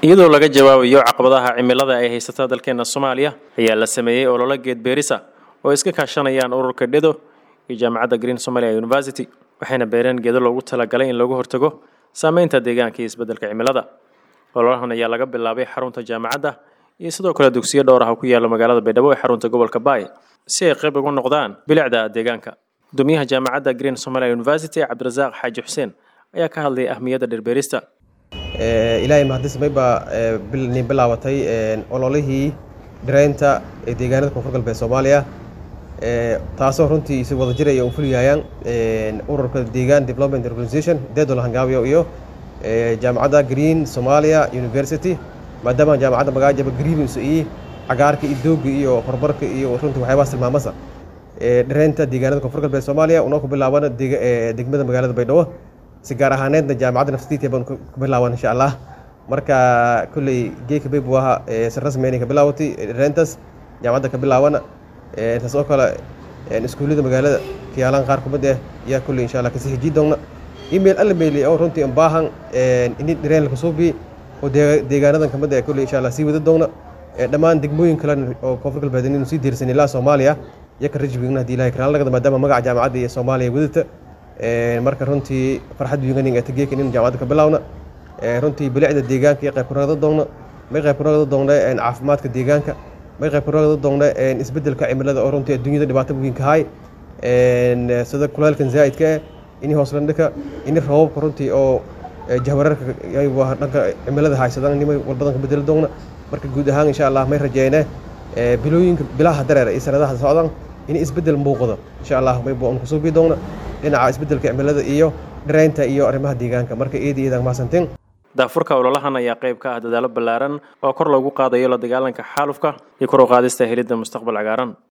iyadoo laga jawaabayo caqabadaha cimilada ay haysata dalkeena soomaaliya ayaa la sameeyey ololo geed beerisa oo iska kaashanayaan ururka dhedo iyo jaamacadda green somalia university waxayna beereen geedo loogu talagalay in lagu hortago saameynta deegaanka iyo isbeddelka cimilada ololahan ayaa laga bilaabay xarunta jaamacadda iyo sidoo kale dugsiyo dhowr ah oo ku yaala magaalada baydhabo ee xarunta gobolka baay si ay qayb ugu noqdaan bilicda deegaanka gudoomiyaha jaamacadda green somalia university cabdirasaaq xaaji xuseen ayaa ka hadlayay ahmiyadda dhirbeerista ilaahay mahadismay baa nin bilaabatay ololihii dhireynta ee deegaanada koonfur galbeed soomaaliya taasoo runtii isi wada jiraya u fuliyayaan ururka deegaan development organization deedol hangaabiyo iyo jaamacadda green somalia university maadaama jaamacadda magaajaba greenis iyo cagaarka iyo dooga iyo horumarka iyo runtii waxyaabahaas tilmaamasa dhireynta deegaanada koonfur galbeed soomaaliya unoo ku bilaabana degmada magaalada baydhabo si gaar ahaaneedna jaamacadda nafsadiita baan ku bilaaban insha allah marka kolley geeka bay buu ahaa si rasmi inay ka bilaawatay dhireyntaas jaamacadda ka bilaabana taas oo kale iskuullada magaalada kiyaalaan qaar kumid ah yaa kolley insha allah kasii hejii doonna email alla meeli oo runtii baahan ini dhireen laka suubi oo deegaanadan kamid ah kolley insha allah sii wada doonna dhammaan degmooyin kale oo koonfur galbeed inuu sii diirsan ilaa soomaaliya yaka rajbigna haddii ilahay karaan lagada maadaama magaca jaamacadda iyo soomaaliya wadata marka runtii farxad wiiganin ee tageekan in jaamacadda ka bilaawna runtii bilicda deegaanka iyo qayb kuragada doonna may qayb kuragada doonna caafimaadka deegaanka may qayb kuragada doonna isbeddelka cimilada oo runtii adduunyada dhibaato weyn ka hay sida kulaylkan zaa'idka ah ini hooslandhika ini roobabka runtii oo jahwararka dhanka cimilada haysadaan nimay walbadan ka bedeli doonna marka guud ahaan insha allah may rajeyne bilooyinka bilaha dareer iyo sanadaha socdaan in isbeddel muuqdo insha allah may buu ku suubi doonna dhinaca isbeddelka cimilada iyo dhireynta iyo arrimaha deegaanka marka eedi eedaan mahadsantiin daafurka ololahan ayaa qayb ka ah dadaalo ballaaran oo kor loogu qaadayo la dagaalanka xaalufka iyo kor u qaadista helidda mustaqbal cagaaran